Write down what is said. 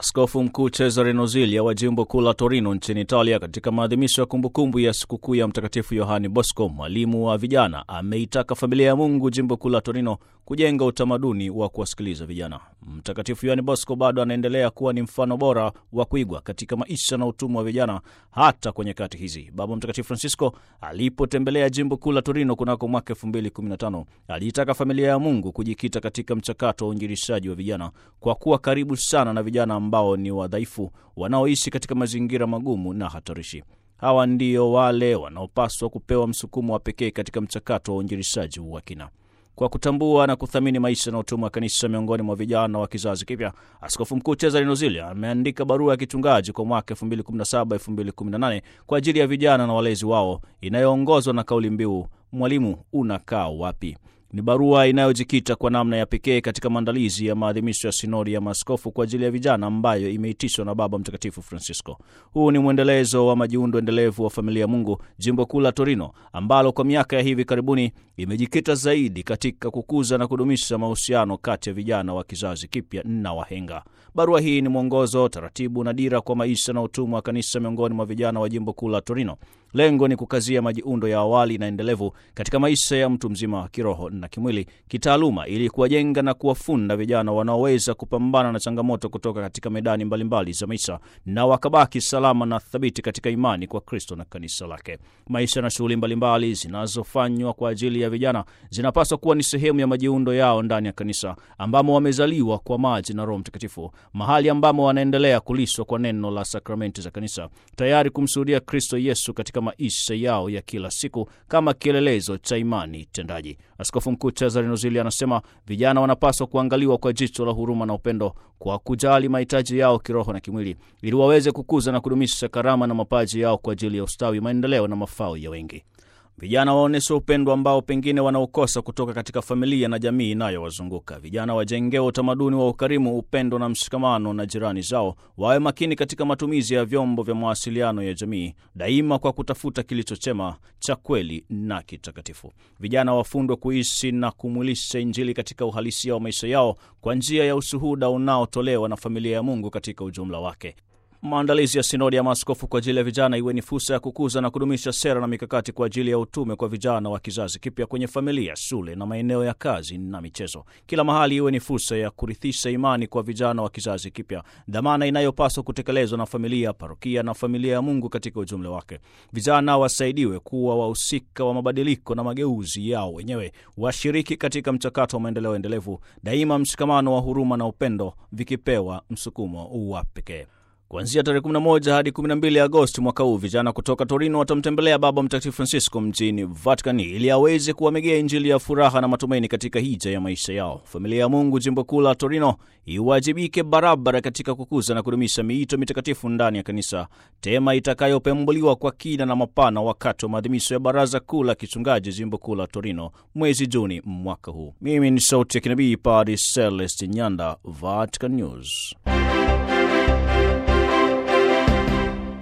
Askofu Mkuu Cesare Nozilia wa jimbo kuu la Torino nchini Italia, katika maadhimisho ya kumbukumbu ya sikukuu ya Mtakatifu Yohani Bosco, mwalimu wa vijana, ameitaka familia ya Mungu jimbo kuu la Torino kujenga utamaduni wa kuwasikiliza vijana. Mtakatifu Yohani Bosco bado anaendelea kuwa ni mfano bora wa kuigwa katika maisha na utumwa wa vijana hata kwa nyakati hizi. Baba Mtakatifu Francisco alipotembelea jimbo kuu la Torino kunako mwaka 2015 aliitaka familia ya Mungu kujikita katika mchakato wa uinjilishaji wa vijana kwa kuwa karibu sana na vijana ambao ni wadhaifu wanaoishi katika mazingira magumu na hatarishi. Hawa ndio wale wanaopaswa kupewa msukumo wa pekee katika mchakato wa uinjilishaji wa kina. Kwa kutambua na kuthamini maisha na utumwa wa kanisa miongoni mwa vijana wa kizazi kipya, Askofu Mkuu Cesare Nozilia ameandika barua ya kichungaji kwa mwaka 2017-2018 kwa ajili ya vijana na walezi wao inayoongozwa na kauli mbiu mwalimu unakaa wapi? Ni barua inayojikita kwa namna ya pekee katika maandalizi ya maadhimisho ya sinodi ya maaskofu kwa ajili ya vijana ambayo imeitishwa na Baba Mtakatifu Francisco. Huu ni mwendelezo wa majiundo endelevu wa familia ya Mungu jimbo kuu la Torino, ambalo kwa miaka ya hivi karibuni imejikita zaidi katika kukuza na kudumisha mahusiano kati ya vijana wa kizazi kipya na wahenga. Barua hii ni mwongozo, taratibu na dira kwa maisha na utumwa wa kanisa miongoni mwa vijana wa jimbo kuu la Torino. Lengo ni kukazia majiundo ya awali na endelevu katika maisha ya mtu mzima wa kiroho na kimwili, kitaaluma, ili kuwajenga na kuwafunda vijana wanaoweza kupambana na changamoto kutoka katika medani mbalimbali za maisha na wakabaki salama na thabiti katika imani kwa Kristo na kanisa lake. Maisha na shughuli mbalimbali zinazofanywa kwa ajili ya vijana zinapaswa kuwa ni sehemu ya majiundo yao ndani ya kanisa ambamo wamezaliwa kwa maji na Roho Mtakatifu, mahali ambamo wanaendelea kulishwa kwa neno la sakramenti za kanisa, tayari kumshuhudia Kristo Yesu katika maisha yao ya kila siku kama kielelezo cha imani tendaji. Askofu Mkuu Cesare Nozilia anasema vijana wanapaswa kuangaliwa kwa jicho la huruma na upendo, kwa kujali mahitaji yao kiroho na kimwili, ili waweze kukuza na kudumisha karama na mapaji yao kwa ajili ya ustawi, maendeleo na mafao ya wengi. Vijana waonyeshe upendo ambao pengine wanaokosa kutoka katika familia na jamii inayowazunguka. Vijana wajengewe utamaduni wa ukarimu, upendo na mshikamano na jirani zao. Wawe makini katika matumizi ya vyombo vya mawasiliano ya jamii, daima kwa kutafuta kilicho chema, cha kweli na kitakatifu. Vijana wafundwe kuishi na kumwilisha Injili katika uhalisia wa maisha yao kwa njia ya ushuhuda unaotolewa na familia ya Mungu katika ujumla wake. Maandalizi ya sinodi ya maaskofu kwa ajili ya vijana iwe ni fursa ya kukuza na kudumisha sera na mikakati kwa ajili ya utume kwa vijana wa kizazi kipya kwenye familia, shule na maeneo ya kazi na michezo. Kila mahali iwe ni fursa ya kurithisha imani kwa vijana wa kizazi kipya, dhamana inayopaswa kutekelezwa na familia, parokia na familia ya Mungu katika ujumla wake. Vijana wasaidiwe kuwa wahusika wa mabadiliko na mageuzi yao wenyewe, washiriki katika mchakato wa maendeleo endelevu, daima mshikamano wa huruma na upendo vikipewa msukumo wa pekee. Kuanzia tarehe 11 hadi 12 Agosti mwaka huu vijana kutoka Torino watamtembelea Baba Mtakatifu Francisco mjini Vatikani ili aweze kuwamegea Injili ya furaha na matumaini katika hija ya maisha yao. Familia ya Mungu jimbo kuu la Torino iwajibike barabara katika kukuza na kudumisha miito mitakatifu ndani ya kanisa, tema itakayopembuliwa kwa kina na mapana wakati wa maadhimisho ya Baraza Kuu la Kichungaji jimbo kuu la Torino mwezi Juni mwaka huu. Mimi ni sauti ya kinabii Padre Celest Nyanda, Vatican News.